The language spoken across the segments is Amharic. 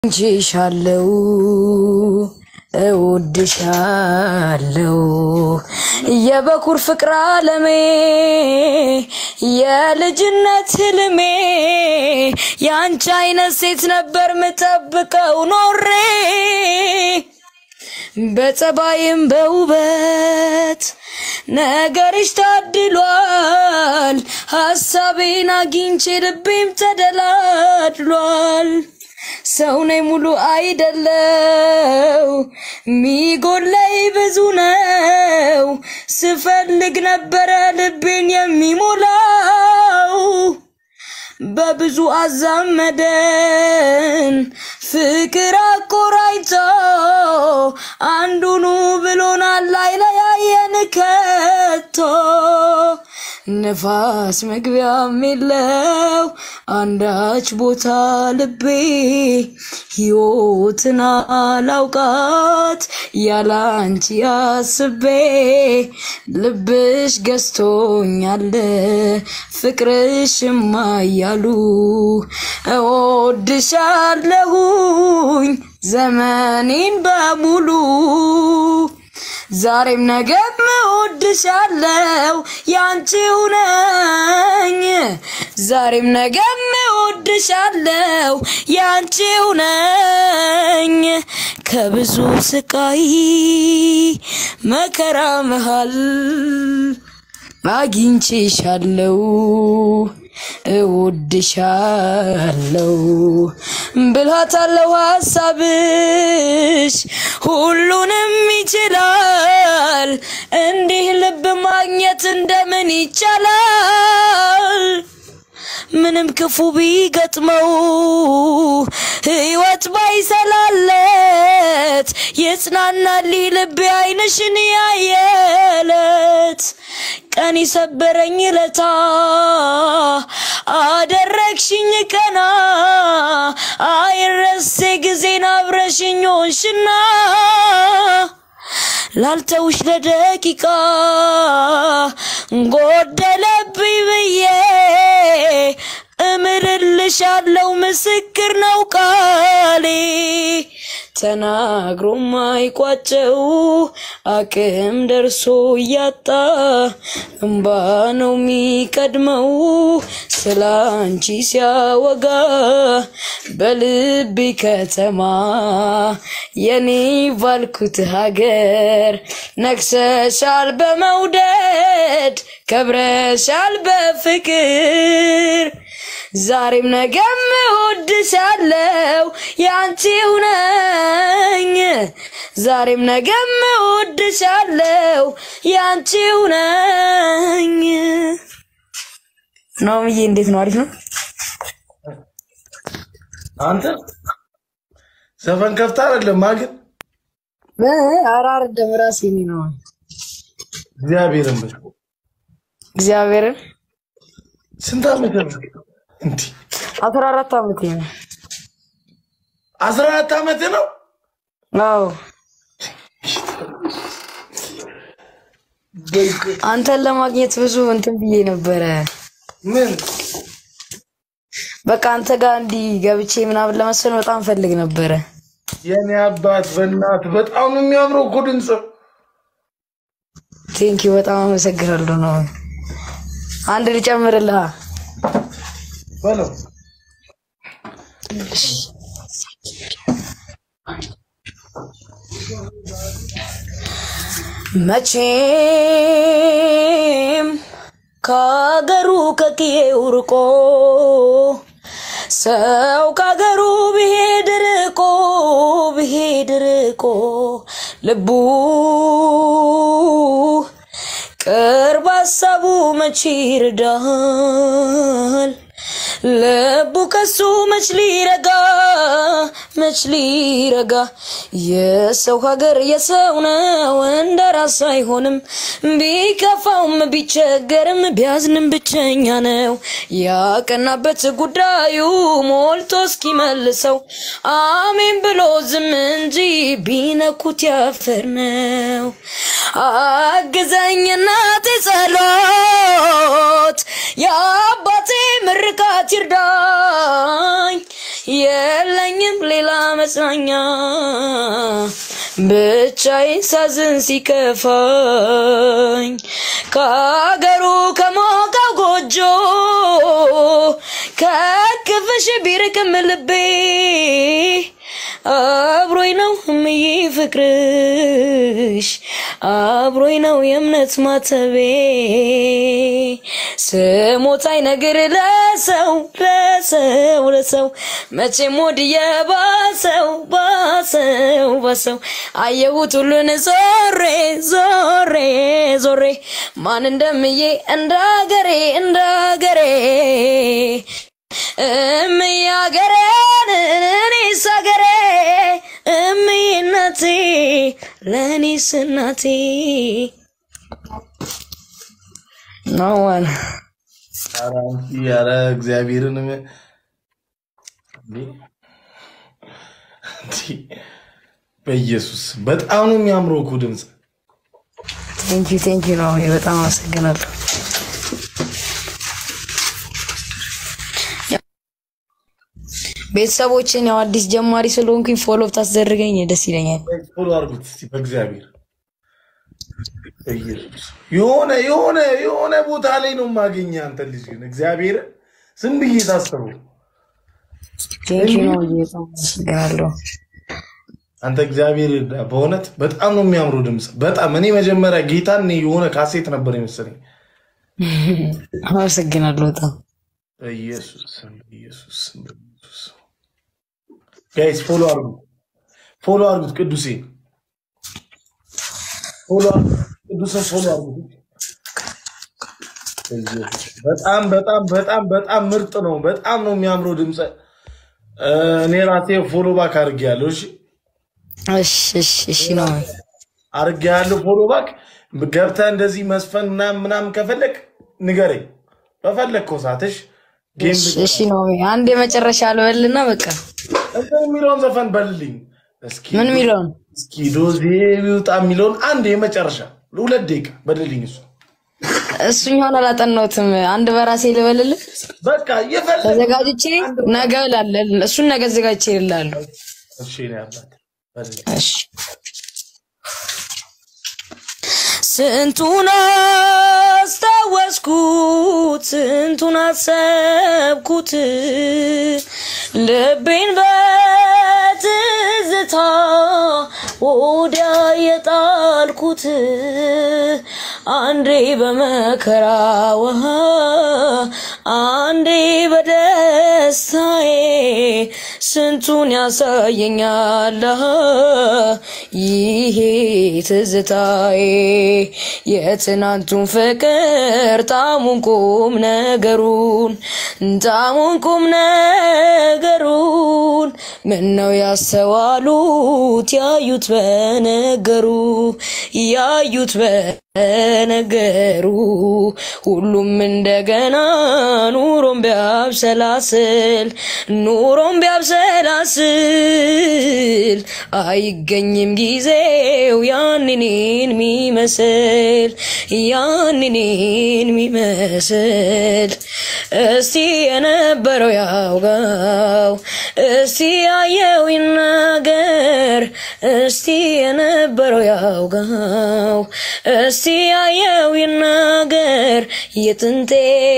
እንቺሻለው እወድሻለው የበኩር ፍቅር አለሜ የልጅነት ህልሜ የአንቺ አይነት ሴት ነበር ምጠብቀው ኖሬ በጸባይም በውበት ነገርሽ ታድሏል። ሀሳቤን አግኝቼ ልቤም ተደላድሏል። ሰው ነኝ ሙሉ አይደለው ሚጎለይ ብዙ ነው። ስፈልግ ነበረ ልቤን የሚሞላው በብዙ አዛመደን ፍቅር አቆራይቶ አንዱኑ ብሎናል አይለያየን ከቶ ነፋስ መግቢያም የለው አንዳች ቦታ ልቤ ሕይወትን አላውቃት ያላንቺ አስቤ ልብሽ ገዝቶኛል ፍቅርሽማ እያሉ እወድሻለሁኝ ዘመኔን በሙሉ ዛሬም ነገም እወድሻለው ያንቺው ነኝ ዛሬም ነገም እወድሻለው ያንቺው ነኝ ከብዙ ስቃይ መከራ መሃል አግኝቼሻለው እወድሻለው ብልሃት አለው ሀሳብሽ ሁሉንም ይችላል። እንዲህ ልብ ማግኘት እንደምን ይቻላል? ምንም ክፉ ቢገጥመው ህይወት ባይሰላለት የጽናናል ልቤ አይንሽን ያየለት ቀን የሰበረኝ ለታ አደረግሽኝ ቀና አይረሴ ጊዜን አብረሽኝ ሆንሽና ላልተውሽ ለደቂቃ ጎደለብኝ ብዬ እምርልሻለው ምስክር ነው ቃሌ ተናግሮ ማይቋጨው አቅም ደርሶ እያጣ እምባ ነው የሚቀድመው ስለ አንቺ ሲያወጋ በልቤ ከተማ የኔ ባልኩት ሀገር ነግሰሻል በመውደድ ከብረሻል በፍቅር ዛሬም ነገም እወድሻለው ያንቺው ነኝ ዛሬም ነገም እወድሻለው ያንቺው ነኝ። ናምዬ እንዴት ነው? አሪፍ ነው። አንተ ዘፈን ከፍታ አይደለም ግን ኧረ አይደለም ራሴ እኔ ነው እግዚአብሔርን በል እግዚአብሔርን ስንት ዓመት ነው እንዲህ? አስራ አራት ዓመቴ ነው። አስራ አራት ዓመት ነው። አዎ አንተን ለማግኘት ብዙ እንትን ብዬ ነበረ። ምን በቃ አንተ ጋር እንዲህ ገብቼ ምናምን ለመሰል በጣም ፈልግ ነበረ። የኔ አባት በእናት በጣም ነው የሚያምረው እኮ ድምፅ። ቴንኪ በጣም አመሰግናለሁ። ነው አንድ ልጨምርልሃ በለው መቼም ከአገሩ ከቅዬው ርቆ ሰው ከአገሩ ብሄድ ርቆ ብሄድ ርቆ ልቡ ቅርብ ሀሳቡ መቼ ይርዳል? ልቡ ከሱ መች ሊረጋ መች ሊረጋ የሰው ሀገር የሰው ነው እንደ ራስ አይሆንም ቢከፋውም ቢቸገርም ቢያዝንም ብቸኛ ነው ያቀናበት ጉዳዩ ሞልቶ እስኪመልሰው አሜን ብሎ ዝም እንጂ ቢነኩት ያፈር ነው አግዘኝ እናቴ ጸሎት የአባቴ ምርቃት ይርዳኝ የለኝም ሌላ መጽናኛ ብቻዬን ሳዝን ሲከፋኝ ከአገሩ ከሞቀው ጎጆ ከክፍሽ ቢርቅም ልቤ አብሮኝ ነው እምዬ ፍቅርሽ አብሮኝ ነው የእምነት ማተቤ ስሞታይ ነገር ለሰው ለሰው ለሰው መቼም ወድየ ባሰው ባሰው ባሰው አየሁት ሁሉን ዞሬ ዞሬ ዞሬ ማን እንደምዬ እንዳገሬ እንዳገሬ እምዬ አገሬን እኔስ አገሬ እምዬ እናቴ ለእኔስ እናቴ ነዋን ኧረ አንቺ ኧረ እግዚአብሔርን ም- እንዴ! እንዴ! በኢየሱስ በጣም ነው የሚያምረው እኮ ድምፅ። ቴንኪ ቴንኪ ነው። በጣም አመሰግናለሁ። ቤተሰቦችን ያው አዲስ ጀማሪ ስለሆንኩኝ ፎሎ ብታስደርገኝ ደስ ይለኛል። ፎሎ አድርጉት እስኪ በእግዚአብሔር በኢየሱስ የሆነ የሆነ የሆነ ቦታ ላይ ነው የማገኘ አንተ ልጅ ግን እግዚአብሔር ዝም ብዬ ታስበው ቴንኪ ነው። በጣም አመሰግናለሁ። አንተ እግዚአብሔር ይርዳ። በእውነት በጣም ነው የሚያምረው ድምፅ። በጣም እኔ መጀመሪያ ጌታን እኔ የሆነ ካሴት ነበር የመሰለኝ። አመሰግናለሁ በጣም በኢየሱስ ስም በኢየሱስ ስም በኢየሱስ ስም ጋይስ ፎሎ አድርጉት፣ ፎሎ አድርጉት። ቅዱሴ ፎሎ አድርጉት፣ ቅዱስን ፎሎ አድርጉት። በኢየሱስ በጣም በጣም በጣም በጣም ምርጥ ነው። በጣም ነው የሚያምረው ድምፅ። እኔ ራሴ ፎሎ ባክ አድርጌያለሁ። እሺ እሺ እሺ እሺ ነው። አድርጌያለሁ ፎሎ ባክ። ገብተህ እንደዚህ መስፈን ምናምን ምናምን ከፈለግ ንገረኝ በፈለግከው ሰዓትሽ ጌም እሺ እሺ ነው። አንድ የመጨረሻ ልበልና በቃ እንትን የሚለውን ዘፈን በልልኝ እስኪ ምን የሚለውን እስኪ ዶዜ ቢውጣ የሚለውን አንድ የመጨረሻ ሁለት ደቂቃ በልልኝ። እሱ እሱኛውን አላጠናሁትም። አንድ በራሴ ልበልልህ በቃ የፈለግ ተዘጋጅቼ ነገ እላለሁ። እሱን ነገ ዘጋጅቼ እልልሃለሁ። እሺ ነው ያላት በልልኝ። እሺ ስንቱን አስታወስኩት፣ ስንቱን አሰብኩት፣ ልቤን በትዝታ ወዲያ የጣልኩት አንዴ በመከራ ውሃ አንዴ በደስታዬ ስንቱን ያሳየኛል ይሄ ትዝታዬ የትናንቱን ፍቅር ጣሙን ቁም ነገሩን ጣሙን ቁም ነገሩን ምነው ያስተዋሉት ያዩት በነገሩ ያዩት በነገሩ ሁሉም እንደገና ኑሮም ቢያብሰላስል ኑሮም ቢያብሰላስል አይገኝም ጊዜው ያንኔን ሚመስል ያንኔን ሚመስል እስቲ የነበረው ያውጋው እስቲ ያየው ይናገር እስቲ የነበረው ያውጋው እስቲ ያየው ይናገር የጥንቴ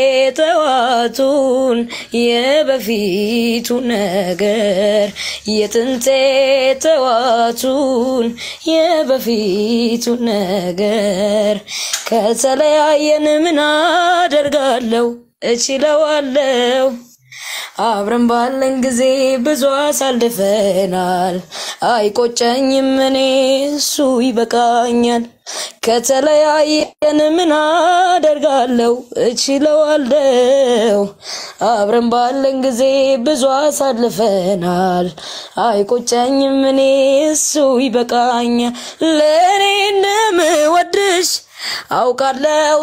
ጠዋቱን የበፊቱ ነገር የጥንቴ ጠዋቱን የበፊቱ ነገር ከተለያየን ምን አደርጋለሁ እችለዋለሁ አብረን ባለን ጊዜ ብዙ አሳልፈናል። አይቆጨኝም እኔ እሱ ይበቃኛል። ከተለያየን ምን አደርጋለሁ እችለዋለሁ። አብረን ባለን ጊዜ ብዙ አሳልፈናል። አይቆጨኝም እኔ እሱ ይበቃኛል። ለእኔ እንደምወድሽ አውቃለሁ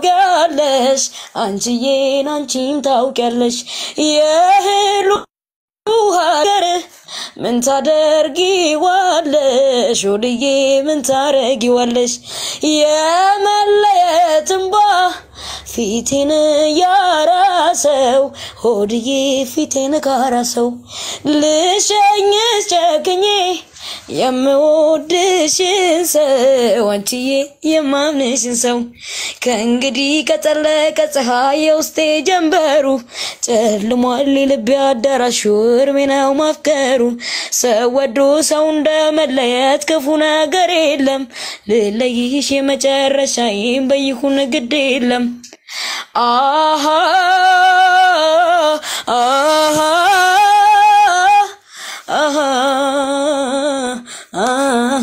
ታውቂያለሽ፣ አንቺዬን አንቺም ታውቂያለሽ የህሉ ሀገር ምን ታደርጊዋለሽ ወድዬ ምን ታረጊዋለሽ የመለየት እንባ ፊቴን ያራሰው ሆድዬ ፊቴን ካራሰው ልሸኝስ ጨክኜ የምወድሽን ሰው አንቺዬ የማምንሽን ሰው ከእንግዲህ ከጠለቀ ፀሐይ የውስጤ ጀንበሩ ጨልሟል ልቤ አዳራሹ እርሜ ነው ማፍቀሩ ሰው ወዶ ሰው እንደመለየት ክፉ ነገር የለም ልለይሽ የመጨረሻዬን በይሁን ግድ የለም አሃ አሃ አሃ አሃ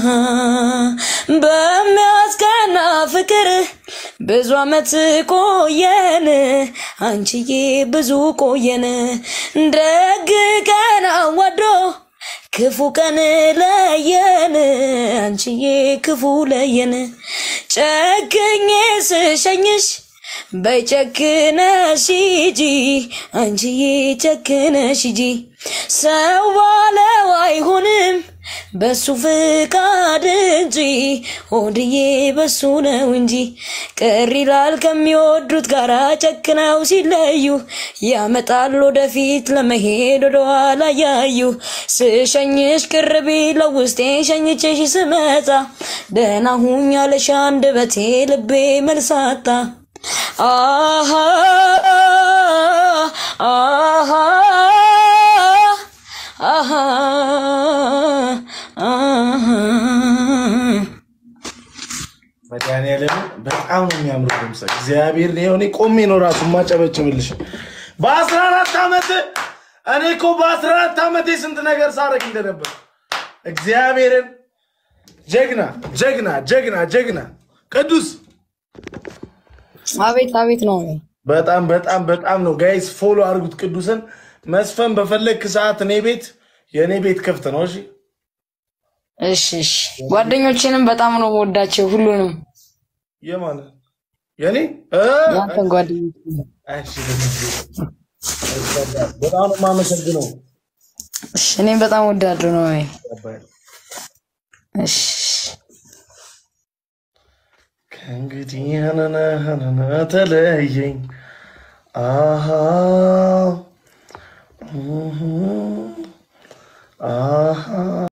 በሚያስቀና ፍቅር ብዙ አመት ቆየን አንቺዬ ብዙ ቆየን ደግ ቀን አዋዶ ክፉ ቀን ለየን አንቺዬ ክፉ ለየን ጨክኜ ስሸኝሽ በጨክነሽ ሂጂ አንቺዬ ጨክነሽ ሂጂ ሰው ባለው አይሆንም በሱ ፍቃድ እንጂ ሆድዬ በሱ ነው እንጂ ቅር ይላል ከሚወዱት ጋራ ጨክነው ሲለዩ ያመጣል ወደፊት ለመሄድ ወደኋላ ያዩ ስሸኝሽ ቅር ቢለው ውስጤ ሸኝቼሽ ስመጣ ደህና ሁኝ አለሽ አንደበቴ ልቤ መልሳታ አሃ አሃ አሃ አሃ መድኃኒዓለም በጣም ነው የሚያምሩ ድምፅ። እግዚአብሔር ነው እኔ ቆሜ ነው ራሱ ማጨበጭብልሽ። በአስራ አራት ዓመት እኔ እኮ በአስራ አራት ዓመቴ ስንት ነገር ሳረግ እንደነበር እግዚአብሔርን ጀግና ጀግና ጀግና ጀግና ቅዱስ አቤት አቤት ነው። በጣም በጣም በጣም ነው ጋይስ፣ ፎሎ አድርጉት ቅዱስን። መስፈን በፈለግክ ሰዓት እኔ ቤት የእኔ ቤት ክፍት ነው። እሺ እሺ እሺ። ጓደኞቼንም በጣም ነው ወዳቸው ሁሉንም የማን የኔ እ? ያንተን ጓደኞች እሺ፣ በጣም ነው የማመሰግነው። እሺ። እኔም በጣም ወዳለሁ ነው። እሺ ከእንግዲህ ያነነ ተለየኝ አሃ አሃ